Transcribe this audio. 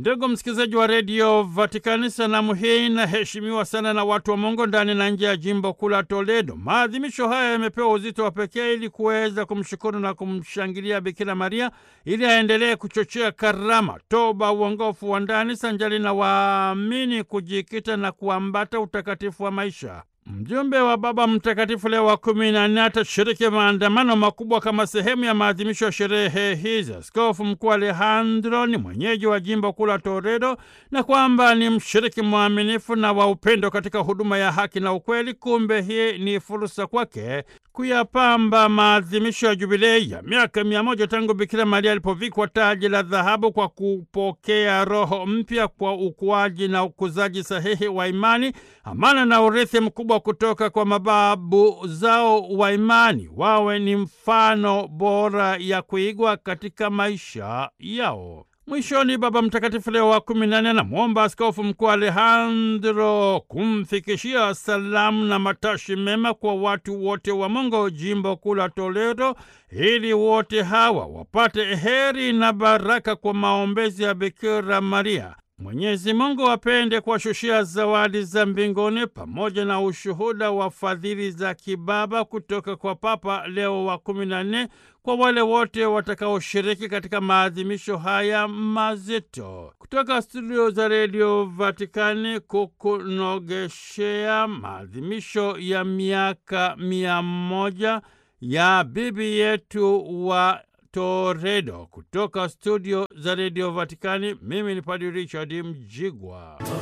Ndugu msikilizaji wa redio Vatikani, sanamu hii inaheshimiwa sana na watu wa Mungu ndani na nje ya jimbo kuu la Toledo. Maadhimisho haya yamepewa uzito wa pekee ili kuweza kumshukuru na kumshangilia Bikira Maria ili aendelee kuchochea karama, toba, uongofu wa ndani sanjali na waamini kujikita na kuambata utakatifu wa maisha. Mjumbe wa Baba Mtakatifu Leo wa kumi na nne atashiriki maandamano makubwa kama sehemu ya maadhimisho ya sherehe hizi. Askofu Mkuu Alejandro ni mwenyeji wa jimbo kuu la Toledo na kwamba ni mshiriki mwaminifu na wa upendo katika huduma ya haki na ukweli. Kumbe hii ni fursa kwake kuyapamba maadhimisho ya jubilei ya miaka mia moja tangu Bikira Maria alipovikwa taji la dhahabu kwa kupokea roho mpya kwa ukuaji na ukuzaji sahihi wa imani, amana na urithi mkubwa kutoka kwa mababu zao wa imani. Wawe ni mfano bora ya kuigwa katika maisha yao. Mwishoni, Baba Mtakatifu Leo wa kumi na nne anamwomba Askofu Mkuu Alejandro kumfikishia salamu na matashi mema kwa watu wote wa Mungu jimbo kuu la Toledo, ili wote hawa wapate heri na baraka kwa maombezi ya Bikira Maria. Mwenyezi Mungu apende kuwashushia zawadi za mbinguni pamoja na ushuhuda wa fadhili za kibaba kutoka kwa Papa Leo wa kumi na nne kwa wale wote watakaoshiriki katika maadhimisho haya mazito. Kutoka studio za redio Vatikani kukunogeshea maadhimisho ya miaka mia moja ya bibi yetu wa Toledo. Kutoka studio za redio Vatikani, mimi ni Padre Richard Mjigwa.